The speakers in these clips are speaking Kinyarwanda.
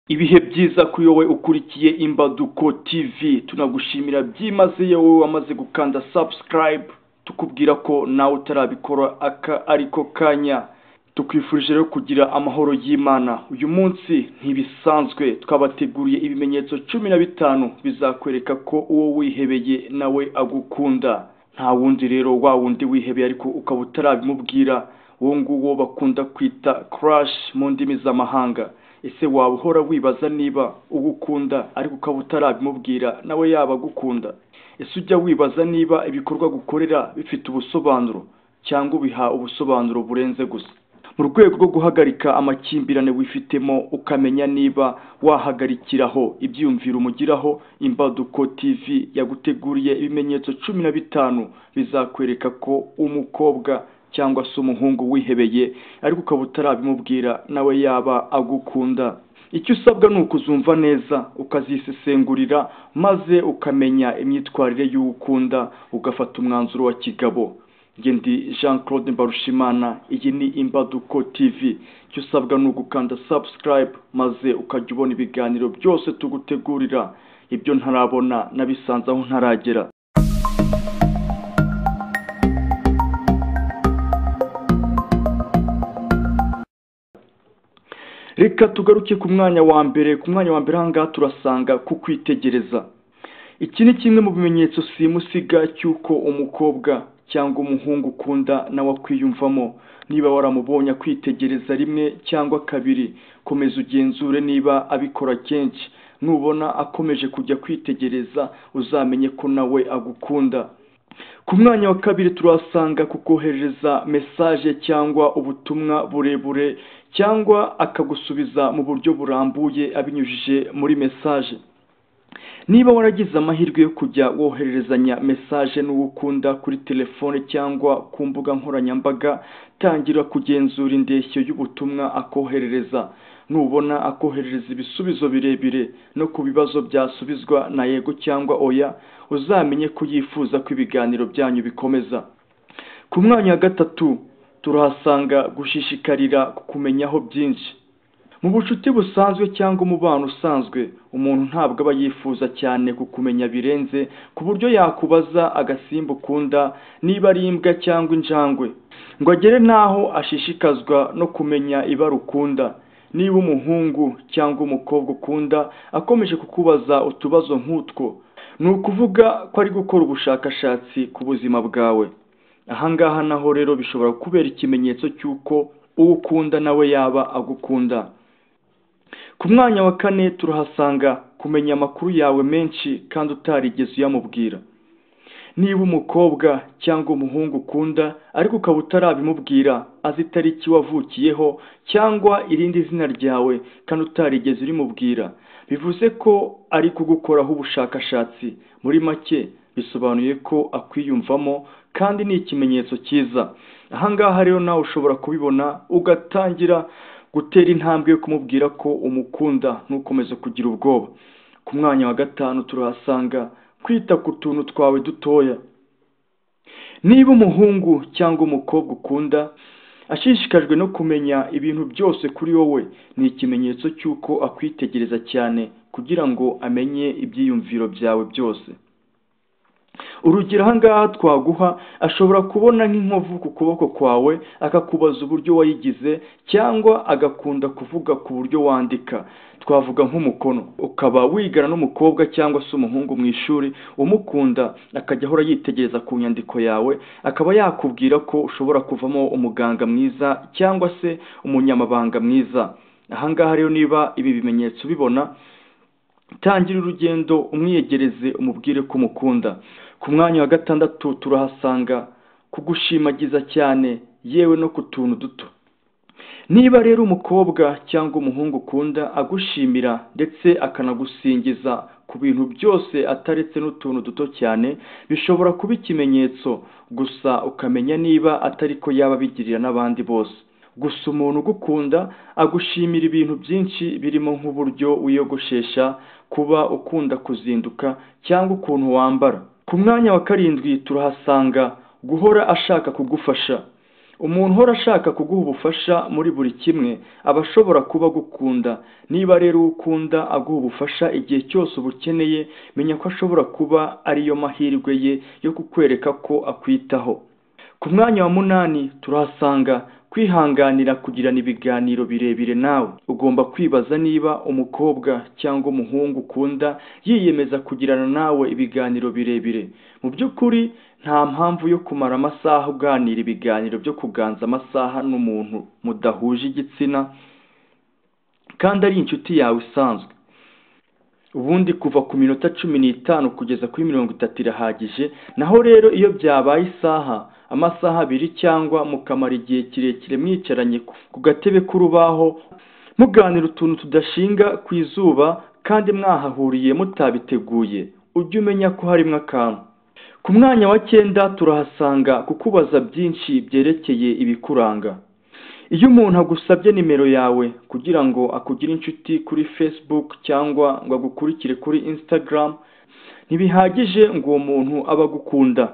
ibihe byiza kuri wowe ukurikiye imbaduko tv tunagushimira byimazeyo wowe wamaze gukanda subscribe tukubwira ko nawe utarabikora aka ariko kanya tukwifurije rero kugira amahoro y'imana uyu munsi ntibisanzwe twabateguriye ibimenyetso cumi na bitanu bizakwereka ko uwo wihebeye nawe agukunda nta wundi rero wa wundi wihebeye ariko ukaba utarabimubwira uwo nguwo bakunda kwita crash mu ndimi z'amahanga ese waba uhora wibaza niba ugukunda ariko ukaba utarabimubwira nawe yaba agukunda ese ujya wibaza niba ibikorwa gukorera bifite ubusobanuro cyangwa ubiha ubusobanuro burenze gusa mu rwego rwo guhagarika amakimbirane wifitemo ukamenya niba wahagarikiraho ibyiyumviro umugiraho imbaduko tv yaguteguriye ibimenyetso cumi na bitanu bizakwereka ko umukobwa cyangwa se umuhungu wihebeye ariko ukaba utarabimubwira nawe yaba agukunda icyo usabwa ni ukuzumva neza ukazisesengurira maze ukamenya imyitwarire y'uwo ukunda ugafata umwanzuro wa kigabo Njye ndi jean claude mbarushimana iyi ni imbaduko tv icyo usabwa ni ugukanda subscribe maze ukajya ubona ibiganiro byose tugutegurira ibyo ntarabona nabisanze aho ntaragera reka tugaruke ku mwanya wa mbere ku mwanya wa mbere ahangaha turasanga ku kwitegereza iki ni kimwe mu bimenyetso simusiga cy'uko umukobwa cyangwa umuhungu ukunda nawe akwiyumvamo niba waramubonye kwitegereza rimwe cyangwa kabiri komeza ugenzure niba abikora kenshi nubona akomeje kujya kwitegereza uzamenye ko nawe agukunda ku mwanya wa kabiri turahasanga kukohereza mesaje cyangwa ubutumwa burebure cyangwa akagusubiza mu buryo burambuye abinyujije muri mesaje niba waragize amahirwe yo kujya wohererezanya mesaje n'uwo ukunda kuri telefone cyangwa ku mbuga nkoranyambaga tangira kugenzura indeshyo y'ubutumwa akoherereza nubona akoherereza ibisubizo birebire no ku bibazo byasubizwa na yego cyangwa oya uzamenye ko yifuza ko ibiganiro byanyu bikomeza ku mwanya wa gatatu turahasanga gushishikarira kukumenyaho byinshi mu bucuti busanzwe cyangwa umubano usanzwe umuntu ntabwo aba yifuza cyane kukumenya birenze ku buryo yakubaza agasimba ukunda niba ari imbwa cyangwa injangwe ngo agere n'aho ashishikazwa no kumenya ibara ukunda niba umuhungu cyangwa umukobwa ukunda akomeje kukubaza utubazo nk'utwo ni ukuvuga ko ari gukora ubushakashatsi ku buzima bwawe ahangaha naho rero bishobora kubera ikimenyetso cy'uko uwo ukunda nawe yaba agukunda ku mwanya wa kane turahasanga kumenya amakuru yawe menshi kandi utarigeze uyamubwira niba umukobwa cyangwa umuhungu ukunda ariko ukaba utarabimubwira azi itariki wavukiyeho cyangwa irindi zina ryawe kandi utarigeze urimubwira bivuze ko ari kugukoraho ubushakashatsi muri make bisobanuye ko akwiyumvamo kandi ni ikimenyetso cyiza ahangaha rero nawe ushobora kubibona ugatangira gutera intambwe yo kumubwira ko umukunda ntukomeze kugira ubwoba ku mwanya wa gatanu turahasanga kwita ku tuntu twawe dutoya niba umuhungu cyangwa umukobwa ukunda ashishikajwe no kumenya ibintu byose kuri wowe ni ikimenyetso cy'uko akwitegereza cyane kugira ngo amenye ibyiyumviro byawe byose urugero ahangaha twaguha ashobora kubona nk'inkovu ku kuboko kwawe akakubaza uburyo wayigize cyangwa agakunda kuvuga ku buryo wandika twavuga nk'umukono ukaba wigana n'umukobwa cyangwa se umuhungu mu ishuri umukunda akajya ahora yitegereza ku nyandiko yawe akaba yakubwira ko ushobora kuvamo umuganga mwiza cyangwa se umunyamabanga mwiza ahangaha rero niba ibi bimenyetso ubibona tangira urugendo umwiyegereze umubwire ko umukunda ku mwanya wa gatandatu turahasanga kugushimagiza cyane yewe no ku tuntu duto niba rero umukobwa cyangwa umuhungu ukunda agushimira ndetse akanagusingiza ku bintu byose ataretse n'utuntu duto cyane bishobora kuba ikimenyetso gusa ukamenya niba atari ko yaba abigirira n'abandi bose gusa umuntu ugukunda agushimira ibintu byinshi birimo nk'uburyo wiyogoshesha kuba ukunda kuzinduka cyangwa ukuntu wambara ku mwanya wa karindwi turahasanga guhora ashaka kugufasha umuntu uhora ashaka kuguha ubufasha muri buri kimwe aba ashobora kuba agukunda niba rero uwo ukunda aguha ubufasha igihe cyose ubukeneye menya ko ashobora kuba ariyo mahirwe ye yo kukwereka ko akwitaho ku mwanya wa munani turahasanga kwihanganira kugirana ibiganiro birebire nawe ugomba kwibaza niba umukobwa cyangwa umuhungu ukunda yiyemeza kugirana nawe ibiganiro birebire mu by'ukuri nta mpamvu yo kumara amasaha uganira ibiganiro byo kuganza amasaha n'umuntu mudahuje igitsina kandi ari inshuti yawe isanzwe ubundi kuva ku minota cumi n'itanu kugeza kuri mirongo itatu irahagije naho rero iyo byabaye isaha amasaha abiri cyangwa mukamara igihe kirekire mwicaranye ku gatebe k'urubaho muganira utuntu tudashinga ku izuba kandi mwahahuriye mutabiteguye ujye umenya ko harimo akantu ku mwanya wa cyenda turahasanga kukubaza byinshi byerekeye ibikuranga iyo umuntu agusabye nimero yawe kugira ngo akugire inshuti kuri facebook cyangwa ngo agukurikire kuri instagram ntibihagije ngo uwo muntu aba agukunda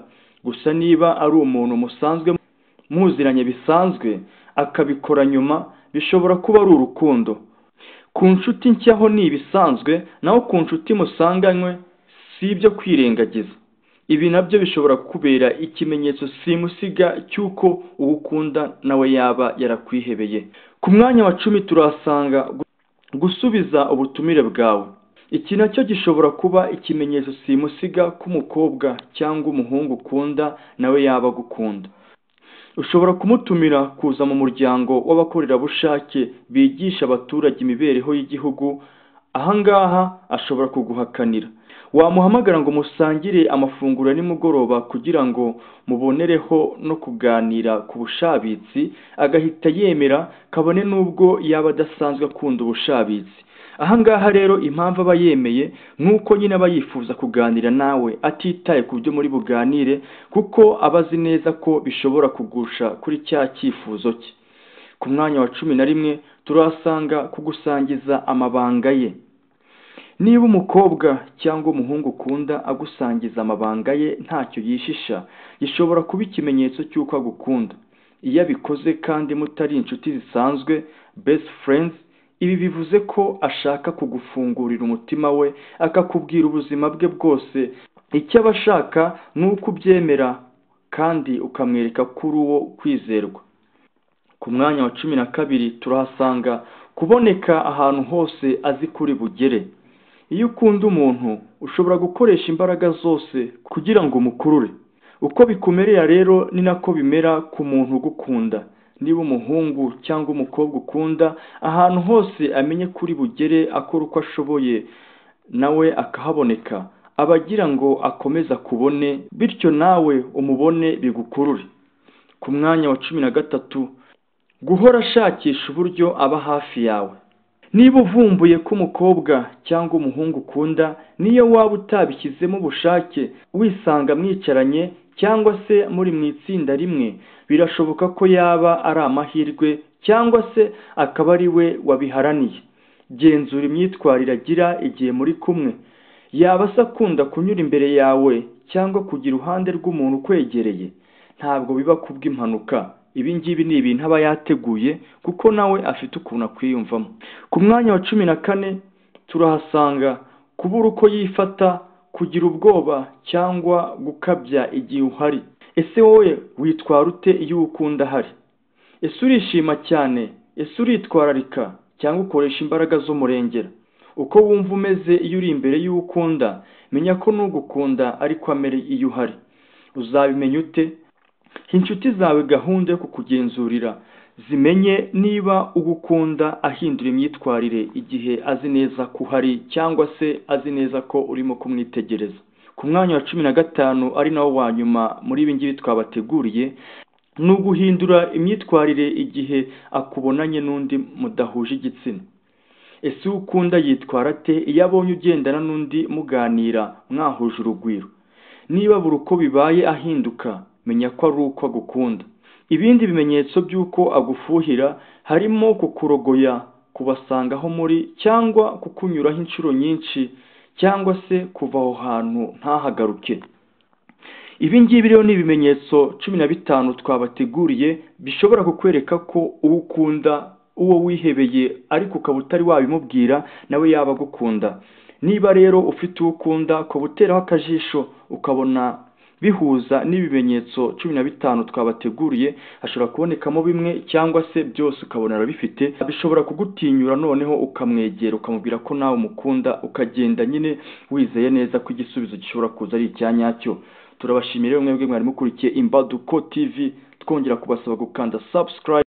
gusa niba ari umuntu musanzwe muziranye bisanzwe akabikora nyuma bishobora kuba ari urukundo ku nshuti nshyaho ni ibisanzwe naho ku nshuti musanganywe si ibyo kwirengagiza ibi nabyo bishobora kukubera ikimenyetso simusiga cy'uko uwo ukunda nawe yaba yarakwihebeye ku mwanya wa cumi turahasanga gusubiza ubutumire bwawe iki nacyo gishobora kuba ikimenyetso simusiga k'umukobwa cyangwa umuhungu ukunda nawe yaba agukunda ushobora kumutumira kuza mu muryango w'abakorerabushake bigisha abaturage imibereho y'igihugu ahangaha ashobora kuguhakanira wamuhamagara ngo musangire amafunguro ya nimugoroba kugira ngo mubonereho no kuganira ku bushabitsi agahita yemera kabone n'ubwo yaba adasanzwe akunda ubushabitsi ahangaha rero impamvu aba yemeye nk'uko nyine aba yifuza kuganira nawe atitaye ku byo muri buganire kuko aba azi neza ko bishobora kugusha kuri cya cyifuzo cye ku mwanya wa cumi na rimwe turasanga kugusangiza amabanga ye niba umukobwa cyangwa umuhungu ukunda agusangiza amabanga ye ntacyo yishisha gishobora kuba ikimenyetso cy'uko agukunda iyo abikoze kandi mutari inshuti zisanzwe best friends ibi bivuze ko ashaka kugufungurira umutima we akakubwira ubuzima bwe bwose icyo aba ashaka ni uko ubyemera kandi ukamwereka kuri uwo kwizerwa ku mwanya wa cumi na kabiri turahasanga kuboneka ahantu hose azi kuri bugere iyo ukunda umuntu ushobora gukoresha imbaraga zose kugira ngo umukurure uko bikumerera rero ni nako bimera ku muntu ugukunda niba umuhungu cyangwa umukobwa ukunda ahantu hose amenye kuri bugere akora uko ashoboye nawe akahaboneka aba agira ngo akomeze akubone bityo nawe umubone bigukurure ku mwanya wa cumi na gatatu guhora ashakisha uburyo aba hafi yawe niba uvumbuye ko umukobwa cyangwa umuhungu ukunda niyo waba utabishyizemo ubushake wisanga mwicaranye cyangwa se muri mu itsinda rimwe birashoboka ko yaba ari amahirwe cyangwa se akaba ari we wabiharaniye genzura imyitwarire agira igihe muri kumwe yaba se akunda kunyura imbere yawe cyangwa kugira uruhande rw'umuntu ukwegereye ntabwo biba kubw'impanuka ibi ngibi ni ibintu aba yateguye kuko nawe afite ukuntu akwiyumvamo ku mwanya wa cumi na kane turahasanga kubura uko yifata kugira ubwoba cyangwa gukabya igihe uhari ese wowe witwara ute iyo ukunda ahari ese urishima cyane ese uritwararika cyangwa ukoresha imbaraga z'umurengera uko wumva umeze iyo uri imbere y'uwo ukunda menya ko n'ugukunda ariko amere iyo uhari uzabimenya ute inshuti zawe gahunda yo kukugenzurira zimenye niba ugukunda ahindura imyitwarire igihe azi neza ko uhari cyangwa se azi neza ko urimo kumwitegereza ku mwanya wa cumi na gatanu ari nawo wa nyuma muri ibi ngibi twabateguriye ni uguhindura imyitwarire igihe akubonanye n'undi mudahuje igitsina ese uwo ukunda yitwara ate iyo abonye ugendana n'undi muganira mwahuje urugwiro niba buri uko bibaye ahinduka menya ko ari uko agukunda ibindi bimenyetso by'uko agufuhira harimo kukurogoya kubasanga aho muri cyangwa kukunyuraho inshuro nyinshi cyangwa se kuva aho hantu ntahagaruke ibi ngibi rero ni ibimenyetso cumi na bitanu twabateguriye bishobora kukwereka ko uwo ukunda uwo wihebeye ariko ukaba utari wabimubwira nawe yaba agukunda niba rero ufite uwo ukunda ukaba uteraho akajisho ukabona bihuza n'ibimenyetso cumi na bitanu twabateguriye hashobora kubonekamo bimwe cyangwa se byose ukabona arabifite bishobora kugutinyura noneho ukamwegera ukamubwira ko nawe umukunda ukagenda nyine wizeye neza ko igisubizo gishobora kuza ari icya nyacyo turabashimira mwebwe mwari mukurikiye imbaduko tv twongera kubasaba gukanda subscribe